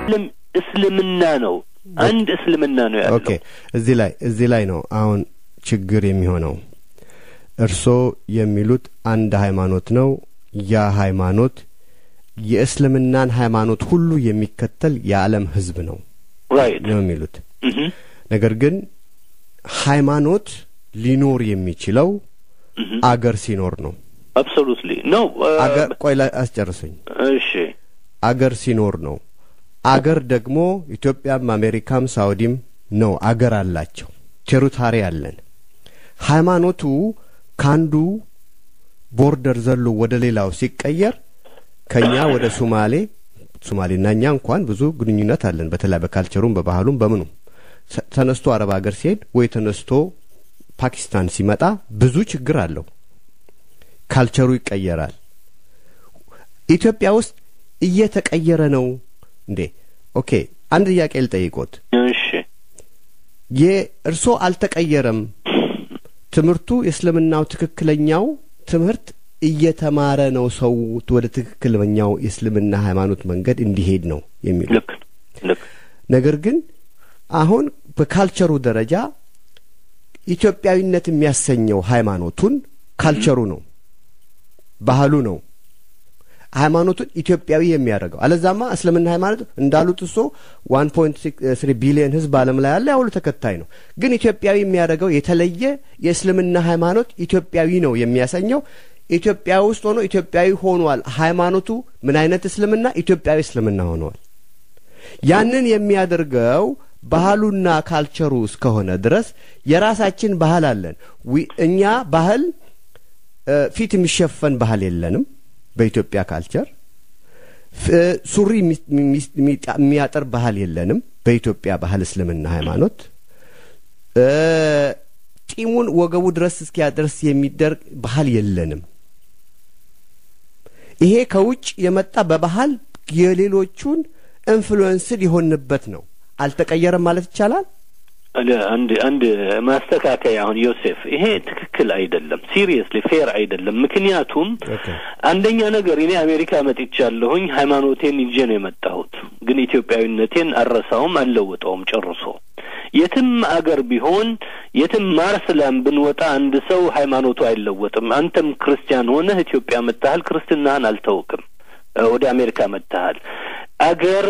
እስልምና ነው። አንድ እስልምና ነው ያለው። ኦኬ እዚህ ላይ እዚህ ላይ ነው አሁን ችግር የሚሆነው። እርስዎ የሚሉት አንድ ሃይማኖት ነው። ያ ሃይማኖት የእስልምናን ሃይማኖት ሁሉ የሚከተል የዓለም ሕዝብ ነው ራይት ነው የሚሉት። ነገር ግን ሃይማኖት ሊኖር የሚችለው አገር ሲኖር ነው። አብሶሉትሊ ነው። አገር ቆይ ላይ አስጨርሰኝ። እሺ አገር ሲኖር ነው። አገር ደግሞ ኢትዮጵያም አሜሪካም ሳውዲም ነው አገር አላቸው። ቴሪታሪ አለን። ሃይማኖቱ ካንዱ ቦርደር ዘሎ ወደ ሌላው ሲቀየር ከኛ ወደ ሱማሌ ሱማሌና እኛ እንኳን ብዙ ግንኙነት አለን። በተለይ በካልቸሩም በባህሉም በምኑም ተነስቶ አረብ ሀገር ሲሄድ ወይ ተነስቶ ፓኪስታን ሲመጣ ብዙ ችግር አለው። ካልቸሩ ይቀየራል። ኢትዮጵያ ውስጥ እየተቀየረ ነው እንዴ? ኦኬ አንድ ጥያቄ ልጠይቆት። እሺ የእርሶ አልተቀየረም። ትምህርቱ የእስልምናው ትክክለኛው ትምህርት እየተማረ ነው። ሰው ወደ ትክክለኛው የእስልምና ሃይማኖት መንገድ እንዲሄድ ነው የሚሉ ልክ ልክ ነገር ግን አሁን በካልቸሩ ደረጃ ኢትዮጵያዊነት የሚያሰኘው ሃይማኖቱን ካልቸሩ ነው፣ ባህሉ ነው ሃይማኖቱን ኢትዮጵያዊ የሚያደርገው። አለዛማ እስልምና ሃይማኖት እንዳሉት እሶ ዋን ፖይንት ስሪ ቢሊየን ህዝብ ዓለም ላይ ያለ ያሁሉ ተከታይ ነው። ግን ኢትዮጵያዊ የሚያደርገው የተለየ የእስልምና ሃይማኖት ኢትዮጵያዊ ነው የሚያሰኘው ኢትዮጵያ ውስጥ ሆኖ ኢትዮጵያዊ ሆኗል። ሃይማኖቱ ምን አይነት እስልምና? ኢትዮጵያዊ እስልምና ሆኗል። ያንን የሚያደርገው ባህሉና ካልቸሩ እስከሆነ ድረስ የራሳችን ባህል አለን። እኛ ባህል ፊት የሚሸፈን ባህል የለንም። በኢትዮጵያ ካልቸር ሱሪ የሚያጠር ባህል የለንም። በኢትዮጵያ ባህል እስልምና ሃይማኖት ጢሙን ወገቡ ድረስ እስኪያደርስ የሚደርግ ባህል የለንም። ይሄ ከውጭ የመጣ በባህል የሌሎቹን ኢንፍሉዌንስድ የሆንበት ነው። አልተቀየረም ማለት ይቻላል። አንድ አንድ ማስተካከያ አሁን ዮሴፍ፣ ይሄ ትክክል አይደለም። ሲሪየስሊ ፌር አይደለም። ምክንያቱም አንደኛ ነገር እኔ አሜሪካ መጥቻለሁኝ ሃይማኖቴን ይዤ ነው የመጣሁት፣ ግን ኢትዮጵያዊነቴን አረሳውም አልለውጠውም ጨርሶ። የትም አገር ቢሆን የትም ማርስላም ብንወጣ አንድ ሰው ሃይማኖቱ አይለወጥም። አንተም ክርስቲያን ሆነህ ኢትዮጵያ መጥተሃል፣ ክርስትናህን አልተውክም። ወደ አሜሪካ መጥተሃል። አገር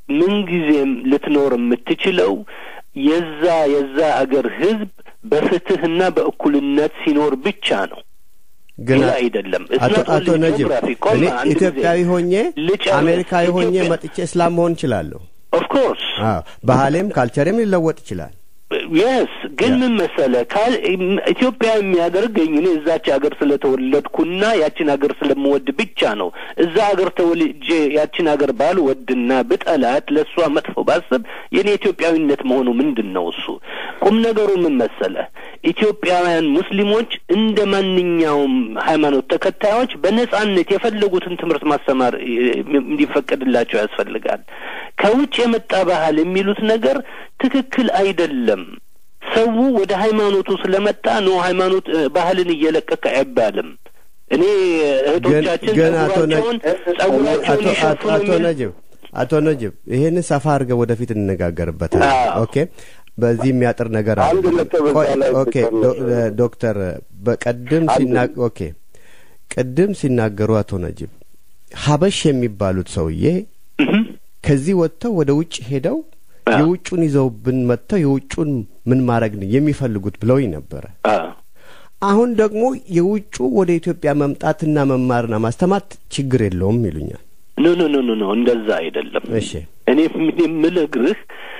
ምንጊዜም ልትኖር የምትችለው የዛ የዛ አገር ህዝብ በፍትህና በእኩልነት ሲኖር ብቻ ነው። ግን አይደለም። አቶ ነጅብ እኔ ኢትዮጵያዊ ሆኜ አሜሪካዊ ሆኜ መጥቼ እስላም መሆን እችላለሁ። ኦፍኮርስ ባህሌም ካልቸሬም ሊለወጥ ይችላል። የስ ግን ምን መሰለ ካል ኢትዮጵያ የሚያደርገኝ እኔ እዛች ሀገር ስለተወለድኩና ያችን ሀገር ስለምወድ ብቻ ነው። እዛ ሀገር ተወልጄ ያችን ሀገር ባልወድና ብጠላት ለእሷ መጥፎ ባስብ የኔ ኢትዮጵያዊነት መሆኑ ምንድን ነው? እሱ ቁም ነገሩ ምን መሰለ ኢትዮጵያውያን ሙስሊሞች እንደ ማንኛውም ሃይማኖት ተከታዮች በነጻነት የፈለጉትን ትምህርት ማስተማር እንዲፈቀድላቸው ያስፈልጋል። ከውጭ የመጣ ባህል የሚሉት ነገር ትክክል አይደለም። ሰው ወደ ሃይማኖቱ ስለመጣ ነው ሃይማኖት ባህልን እየለቀቀ አይባልም። እኔ እህቶቻችን ጸጉራቸውን ጸጉራቸውን ይሸፍኑ አቶ ነጅብ አቶ ነጅብ ይሄንን ሰፋ አድርገህ ወደፊት እንነጋገርበታል። ኦኬ በዚህ የሚያጥር ነገር አለ። ኦኬ ዶክተር በቀድም ሲና ኦኬ ቅድም ሲናገሩ አቶ ነጅብ ሀበሽ የሚባሉት ሰውዬ ከዚህ ወጥተው ወደ ውጭ ሄደው የውጩን ይዘውብን መጥተው የውጩን ምን ማድረግ ነው የሚፈልጉት ብለውኝ ነበረ። አሁን ደግሞ የውጩ ወደ ኢትዮጵያ መምጣትና መማርና ማስተማር ችግር የለውም ይሉኛል። ኖ ኖ ኖ ኖ ኖ እንደዛ አይደለም። እሺ እኔ የምልግርህ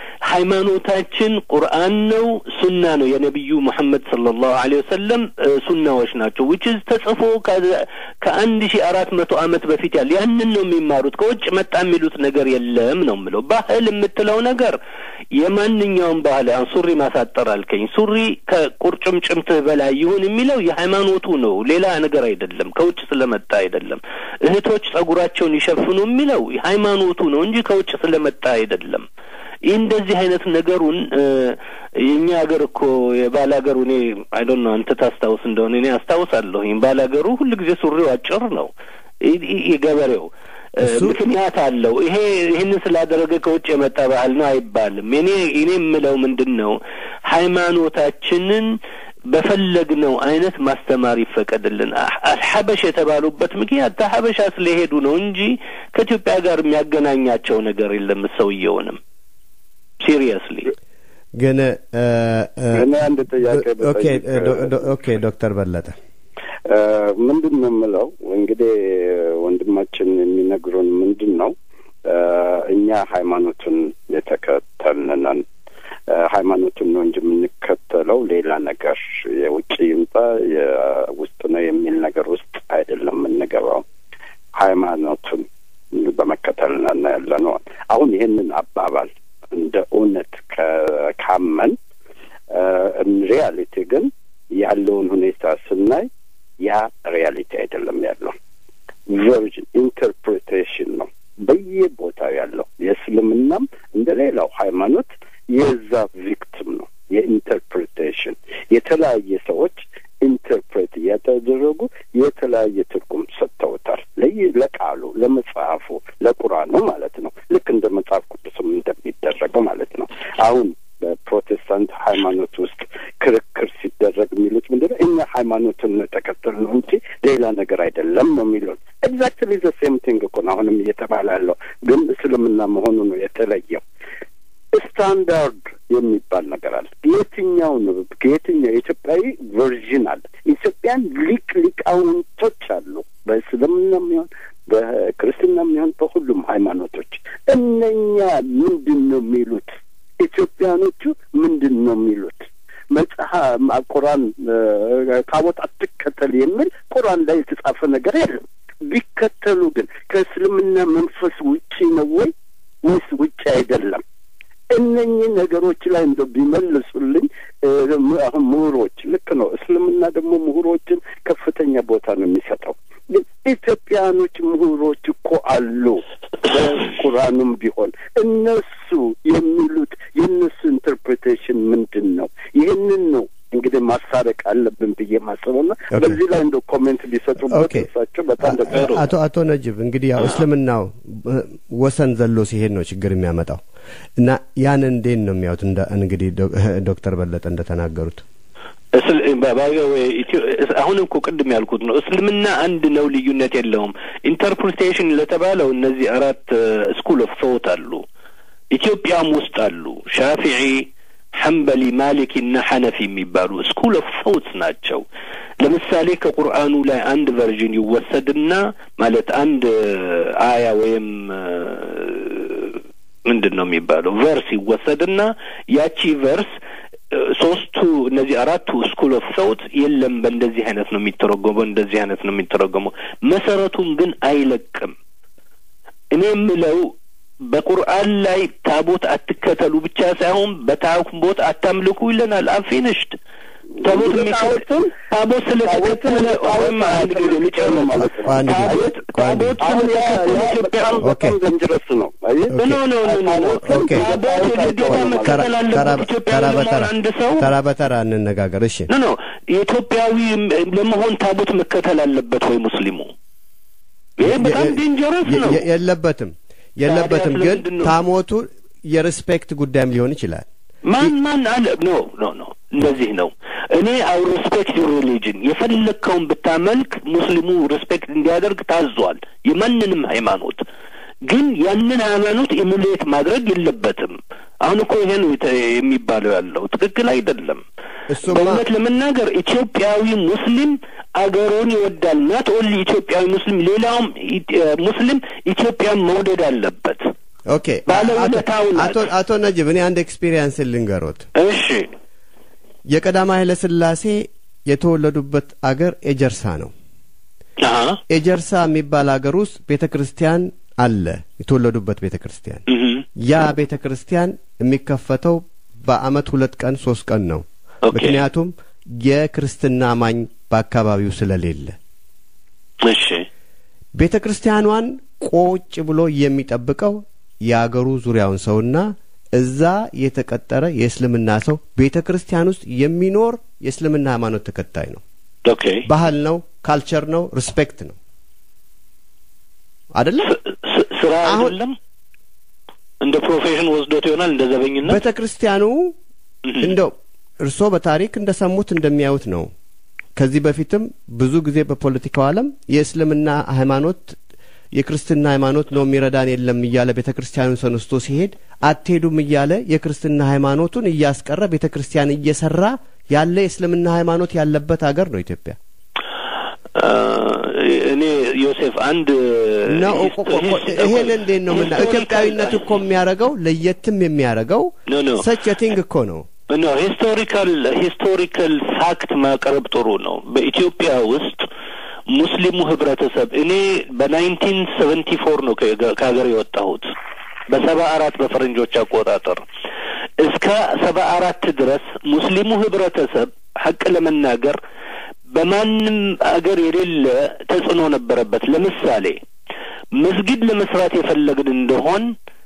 ሃይማኖታችን ቁርአን ነው፣ ሱና ነው። የነቢዩ ሙሐመድ ሰለላሁ ዐለይሂ ወሰለም ሱናዎች ናቸው። ዊችዝ ተጽፎ ከአንድ ሺ አራት መቶ ዓመት በፊት ያለ ያንን ነው የሚማሩት። ከውጭ መጣ የሚሉት ነገር የለም ነው የምለው። ባህል የምትለው ነገር የማንኛውም ባህል አሁን ሱሪ ማሳጠር አልከኝ። ሱሪ ከቁርጭምጭምትህ በላይ ይሁን የሚለው የሃይማኖቱ ነው፣ ሌላ ነገር አይደለም። ከውጭ ስለመጣ አይደለም። እህቶች ጸጉራቸውን ይሸፍኑ የሚለው ሃይማኖቱ ነው እንጂ ከውጭ ስለመጣ አይደለም። ይህ እንደዚህ አይነት ነገሩን የእኛ ሀገር እኮ የባል ሀገሩ እኔ አይዶን ነው አንተ ታስታውስ እንደሆነ እኔ አስታውሳለሁ። ባል ሀገሩ ሁል ጊዜ ሱሪው አጭር ነው። የገበሬው ምክንያት አለው። ይሄ ይህንን ስላደረገ ከውጭ የመጣ ባህል ነው አይባልም። እኔ እኔ የምለው ምንድን ነው ሃይማኖታችንን በፈለግነው አይነት ማስተማር ይፈቀድልን። አልሐበሽ የተባሉበት ምክንያት ተሐበሻ ስለሄዱ ነው እንጂ ከኢትዮጵያ ጋር የሚያገናኛቸው ነገር የለም። ሰውየውንም ሲሪየስሊ ግን እኔ አንድ ጥያቄ ኦኬ ዶክተር በለጠ ምንድን ነው የምለው እንግዲህ ወንድማችን የሚነግሩን ምንድን ነው እኛ ሃይማኖቱን የተከተልን ነን ሃይማኖቱን ነው እንጂ የምንከተለው ሌላ ነገር የውጭ ይምጣ የውስጥ ነው የሚል ነገር ውስጥ አይደለም የምንገባው። ሃይማኖቱን በመከተል ነን ያለ ነው። አሁን ይህንን አባባል እንደ እውነት ካመን ሪያሊቲ ግን ያለውን ሁኔታ ስናይ ያ ሪያሊቲ አይደለም ያለው ቨርዥን ኢንተርፕሬቴሽን ነው በየቦታው ያለው የእስልምናም እንደ ሌላው ሃይማኖት የዛ ቪክቲም ነው የኢንተርፕሬቴሽን የተለያየ ሰዎች ኢንተርፕሬት እያተደረጉ የተለያየ ትርጉም ሰጥተውታል። ለይ ለቃሉ ለመጽሐፉ ለቁርአኑ ማለት ነው። ልክ እንደ መጽሐፍ ቅዱስም እንደሚደረገው ማለት ነው። አሁን በፕሮቴስታንት ሃይማኖት ውስጥ ክርክር ሲደረግ የሚሉት ምንድን ነው? እኛ ሃይማኖትን ተከተል ነው እንጂ ሌላ ነገር አይደለም ነው የሚሉት። ኤግዛክትሊ ዘ ሴም ቲንግ እኮ ነው አሁንም እየተባለ ያለው ግን እስልምና መሆኑ ነው የተለየው። ስታንዳርድ የሚባል ነገር አለ። የትኛው ነው የትኛው የኢትዮጵያዊ ቨርዥን አለ። ኢትዮጵያን ሊቅ ሊቃውንቶች አሉ። በእስልምና የሚሆን በክርስትና የሚሆን በሁሉም ሃይማኖቶች እነኛ ምንድን ነው የሚሉት? ኢትዮጵያኖቹ ምንድን ነው የሚሉት? መጽሐፍ ቁርአን ታቦት አትከተል የሚል ቁርአን ላይ የተጻፈ ነገር የለም። ቢከተሉ ግን ከእስልምና መንፈስ ውጪ ነው ወይ ወይስ ውጪ አይደለም? እነኚህ ነገሮች ላይ እንደው ቢመልሱልኝ። አሁን ምሁሮች ልክ ነው። እስልምና ደግሞ ምሁሮችን ከፍተኛ ቦታ ነው የሚሰጠው። ግን ኢትዮጵያኖች ምሁሮች እኮ አሉ። በቁርአኑም ቢሆን እነሱ የሚሉት የእነሱ ኢንተርፕሬቴሽን ምንድን ነው? ይህንን ነው እንግዲህ ማሳረቅ አለብን ብዬ ማስበውና በዚህ ላይ እንደ ኮሜንት ቢሰጡበት እሳቸው በጣም ደስ አቶ አቶ ነጅብ እንግዲህ ያው እስልምናው ወሰን ዘሎ ሲሄድ ነው ችግር የሚያመጣው እና ያን እንዴት ነው የሚያዩት? እንግዲህ ዶክተር በለጠ እንደተናገሩት አሁን እኮ ቅድም ያልኩት ነው። እስልምና አንድ ነው፣ ልዩነት የለውም። ኢንተርፕሪቴሽን ለተባለው እነዚህ አራት ስኩል ኦፍ ቶት አሉ። ኢትዮጵያም ውስጥ አሉ። ሻፊዒ፣ ሐንበሊ፣ ማሊኪ እና ሐነፊ የሚባሉ ስኩል ኦፍ ቶት ናቸው። ለምሳሌ ከቁርአኑ ላይ አንድ ቨርዥን ይወሰድና ማለት አንድ አያ ወይም ምንድን ነው የሚባለው ቨርስ ይወሰድና ያቺ ቨርስ ሶስቱ እነዚህ አራቱ ስኩል ኦፍ ሶውት የለም በእንደዚህ አይነት ነው የሚተረጎመው፣ እንደዚህ አይነት ነው የሚተረጎመው። መሰረቱን ግን አይለቅም። እኔ የምለው በቁርአን ላይ ታቦት አትከተሉ ብቻ ሳይሆን በታቦት አታምልኩ ይለናል። አፊንሽድ ታቦት የሚከተል ታቦት ስለተከተለ ወይም አንድ ጊዜ ልጨምር ማለት ነው። ታቦት ታቦት ስለተከተለ ኢትዮጵያ በጣም ደንጀረስ ነው። ኖ ኖ ኖ ኖ ታቦት የግዴታ መከተል አለበት ኢትዮጵያዊ ለመሆን አንድ ሰው ተራ በተራ እንነጋገር። እሺ ኖ ኖ ኢትዮጵያዊ ለመሆን ታቦት መከተል አለበት ወይ ሙስሊሙ? ይሄ በጣም ዴንጀረስ ነው። የለበትም የለበትም። ግን ታሞቱ የሪስፔክት ጉዳይም ሊሆን ይችላል። ማን ማን አለ ኖ ኖ ኖ እንደዚህ ነው። እኔ አው ሪስፔክት ዩር ሪሊጅን የፈለግከውን ብታመልክ ሙስሊሙ ሪስፔክት እንዲያደርግ ታዟል፣ የማንንም ሃይማኖት። ግን ያንን ሃይማኖት ኢሙሌት ማድረግ የለበትም። አሁን እኮ ይሄ ነው የሚባለው ያለው ትክክል አይደለም። በእውነት ለመናገር ኢትዮጵያዊ ሙስሊም አገሩን ይወዳል። ናት ኦንሊ ኢትዮጵያዊ ሙስሊም፣ ሌላውም ሙስሊም ኢትዮጵያን መውደድ አለበት። ኦኬ ባለውለታው አቶ አቶ ነጅብ እኔ አንድ ኤክስፒሪየንስ ልንገሮት። እሺ የቀዳማዊ ኃይለ ሥላሴ የተወለዱበት አገር ኤጀርሳ ነው። ኤጀርሳ የሚባል አገር ውስጥ ቤተ ክርስቲያን አለ። የተወለዱበት ቤተ ክርስቲያን ያ ቤተ ክርስቲያን የሚከፈተው በአመት ሁለት ቀን ሶስት ቀን ነው። ምክንያቱም የክርስትና አማኝ በአካባቢው ስለሌለ እሺ ቤተ ክርስቲያኗን ቆጭ ብሎ የሚጠብቀው የአገሩ ዙሪያውን ሰውና እዛ የተቀጠረ የእስልምና ሰው ቤተ ክርስቲያን ውስጥ የሚኖር የእስልምና ሃይማኖት ተከታይ ነው። ኦኬ ባህል ነው፣ ካልቸር ነው፣ ሪስፔክት ነው። አይደለም ስራ አሁን- አይደለም እንደ ፕሮፌሽን ወስዶት ይሆናል እንደ ዘበኝነት ቤተ ክርስቲያኑ እንደው እርስዎ በታሪክ እንደሰሙት እንደሚያዩት ነው። ከዚህ በፊትም ብዙ ጊዜ በፖለቲካው ዓለም የእስልምና ሃይማኖት የክርስትና ሃይማኖት ነው የሚረዳን የለም እያለ ቤተ ክርስቲያኑን ተነስቶ ሲሄድ አትሄዱም እያለ የክርስትና ሃይማኖቱን እያስቀረ ቤተ ክርስቲያን እየሰራ ያለ የእስልምና ሃይማኖት ያለበት ሀገር ነው ኢትዮጵያ። አ፣ እኔ ዮሴፍ አንድ ነው ሂስ- እኮ- እኮ- ሂስ- ይሄን እንዴት ነው ምና ሂስቶሪካል- ኢትዮጵያዊነት እኮ የሚያደርገው ለየትም የሚያደርገው ኖ ኖ ሰች ቲንግ እኮ ነው። ኖ ሂስቶሪካል ሂስቶሪካል ፋክት ማቅረብ ጥሩ ነው። በኢትዮጵያ ውስጥ ሙስሊሙ ህብረተሰብ እኔ በናይንቲን ሰቨንቲ ፎር ነው ከገ- ከሀገር የወጣሁት በሰባ አራት በፈረንጆች አቆጣጠር እስከ ሰባ አራት ድረስ ሙስሊሙ ህብረተሰብ ሀቅ ለመናገር በማንም አገር የሌለ ተጽዕኖ ነበረበት። ለምሳሌ መስጊድ ለመስራት የፈለግን እንደሆን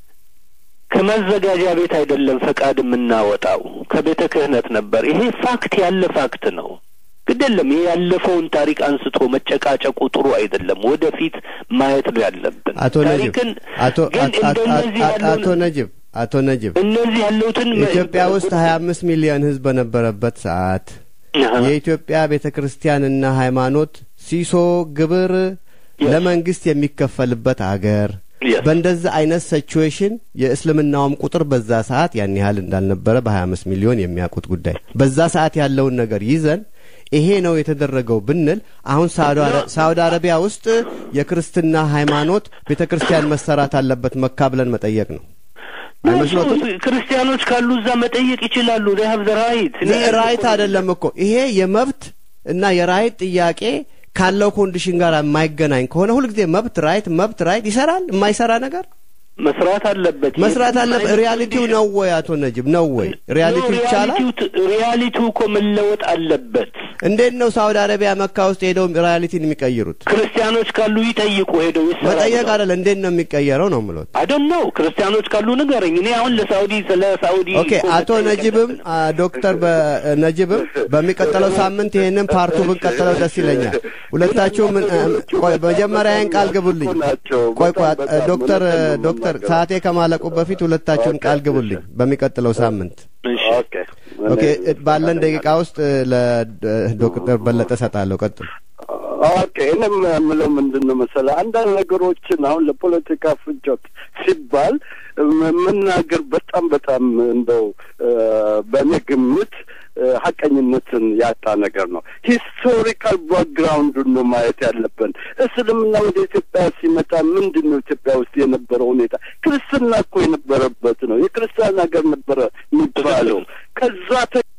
ከማዘጋጃ ቤት አይደለም ፈቃድ የምናወጣው ከቤተ ክህነት ነበር። ይሄ ፋክት ያለ ፋክት ነው። ግድ የለም ይሄ ያለፈውን ታሪክ አንስቶ መጨቃጨቁ ጥሩ አይደለም። ወደፊት ማየት ነው ያለብን። አቶ ነጅብ ታሪክን አቶ ግን አቶ- እንደነዚህ አቶ- አቶ ያለውን ነጅብ አቶ ነጅብ እነዚህ ያሉትን ኢትዮጵያ ውስጥ ሀያ አምስት ሚሊዮን ህዝብ በነበረበት ሰዓት አሀ። የኢትዮጵያ ቤተ ክርስቲያንና ሃይማኖት ሲሶ ግብር Yes. ለመንግስት የሚከፈልበት አገር Yes. በእንደዚህ አይነት ሲቹዌሽን የእስልምናውም ቁጥር በዛ ሰዓት ያን ያህል እንዳልነበረ በሀያ አምስት ሚሊዮን የሚያውቁት ጉዳይ በዛ ሰዓት ያለውን ነገር ይዘን ይሄ ነው የተደረገው ብንል አሁን ሳውዲ አረ- ሳውዲ አረቢያ ውስጥ የክርስትና ሃይማኖት ቤተ ክርስቲያን መሰራት አለበት መካ ብለን መጠየቅ ነው። አይመስሎትም? ክርስቲያኖች ካሉ እዛ መጠየቅ ይችላሉ። ሀብ ዘ ራይት ራይት አይደለም እኮ ይሄ የመብት እና የራይት ጥያቄ ካለው ኮንዲሽን ጋር የማይገናኝ ከሆነ ሁልጊዜ መብት ራይት መብት ራይት ይሰራል። የማይሰራ ነገር መስራት አለበት። መስራት አለበት። ሪያሊቲው ነው ወይ አቶ ነጅብ ነው ወይ ሪያሊቲው ይቻላል? ሪያሊቲው እኮ መለወጥ አለበት። እንዴት ነው ሳውዲ አረቢያ መካ ውስጥ ሄደው ሪያሊቲን የሚቀይሩት? ክርስቲያኖች ካሉ ይጠይቁ ሄደው ይሰራሉ። መጠየቅ አይደለ እንዴት ነው የሚቀየረው ነው ምሎት። አይደል ነው ክርስቲያኖች ካሉ ንገረኝ። እኔ አሁን ለሳውዲ ስለ ሳውዲ ኦኬ እኮ አቶ መጠየቅ ነጅብም ያለብን። አ፣ ዶክተር በ- ነጅብም በሚቀጥለው ሳምንት ይሄንን ፓርቱ ብንቀጥለው ደስ ይለኛል። ሁለታችሁም እ፣ ቆይ መጀመሪያን ቃል ግቡልኝ። ቆይ ቆይ አ፣ ዶክተር ዶክተር ሰዓቴ ከማለቁ በፊት ሁለታችሁም ቃል ግቡልኝ በሚቀጥለው ሳምንት። እሺ ኦኬ ኦኬ እ፣ ባለን ደቂቃ ውስጥ ለዶክተር በለጠ ሰጣለሁ። ቀጥሉ። ኦኬ እኔም የምለው ምንድን ነው መሰለህ አንዳንድ ነገሮችን አሁን ለፖለቲካ ፍጆት ሲባል ም- መናገር በጣም በጣም እንደው እ፣ በእኔ ግምት እ፣ ሀቀኝነትን ያጣ ነገር ነው። ሂስቶሪካል ባክግራውንዱን ነው ማየት ያለብን። እስልምና ወደ ኢትዮጵያ ሲመጣ ምንድን ነው ኢትዮጵያ ውስጥ የነበረው ሁኔታ? ክርስትና እኮ የነበረበት ነው። የክርስቲያን ሀገር ነበረ የሚባለው ከዛ ተ